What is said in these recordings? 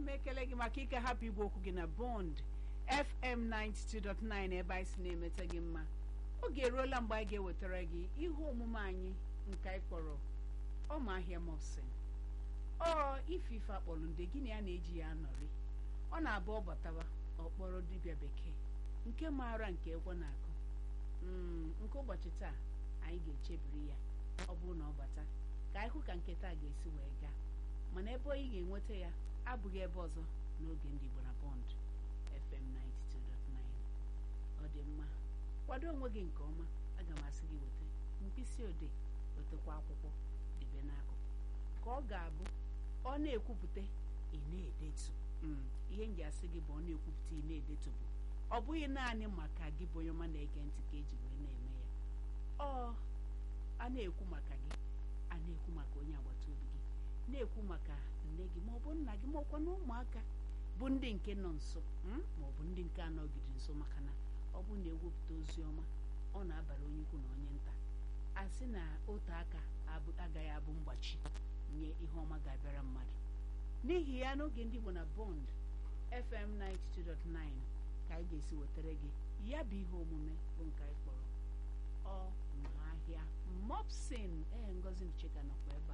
m ekele gị maka ike hapụ igwe okwu gị na bond fm 92.9 ebe anyị si na-emeta gị mma oge eruola mgbe anyị ga-ewetara gị ihe omume anyị nke anyị kpọrọ ọma ahịa mopsin ọ ife ife akpọrọ nde gị na ya na-eji ya anọrị ọ na-abụ ọ batawa ọ kpọrọ dibịa bekee nke maara nke egwe na-akụ nke ụbọchị taa anyị ga-echebiri ya ọ bụrụ na ọ bata ka anyị hụ ka nke taa ga-esi wee gaa mana ebe anyị ga-enweta ya abụghị ebe ọzọ n'oge ndị Igbo na Bond FM 92.9 ọ dị mma kwado onwe gị nke ọma aga m asị gị weta mkpịsị odee wetakwa akwụkwọ debe n'akụkụ ka ọ ga-abụ ọ na-ekwupụta ị na-edetu ihe m ji asị gị bụ ọ na-ekwupụta ị na-edetu bụ ọ bụghị naanị maka gị bụ onye ọma na-ege ntị ka eji wee na-eme ya ọ a na-ekwu maka gị a na-ekwu maka onye agbata obi gị na-ekwu maka nne gị ma ọ bụ nna gị ma ọkwa na ụmụaka bụ ndị nke nọ nso ma ọ bụ ndị nke anọgide nso maka na ọ bụ na ewepụta ozi ọma ọ na-abara onye ukwu na onye nta a sị na otu aka agaghị abụ mgbachi nye ihe ọma ga-abịara mmadụ n'ihi ya n'oge ndị Igbo na Bond FM 92.9 ka anyị ga-esi wetara gị ya bụ ihe omume bụ nke anyị kpọrọ ọ ma ahịa mopsin ee ngozi ncheka nọkwa ebe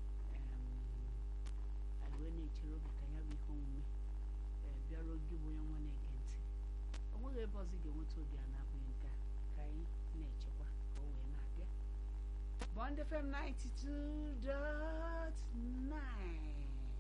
a anyị wee na-echere oge ka ya bụ ihe omume bịara oge bụ onye nwa na-ege ntị o nweghị ebe ọzọ ị ga-enweta obi a na-abụghị nke a ka anyị na-echekwa ka o wee na-abịa Bond FM 92.9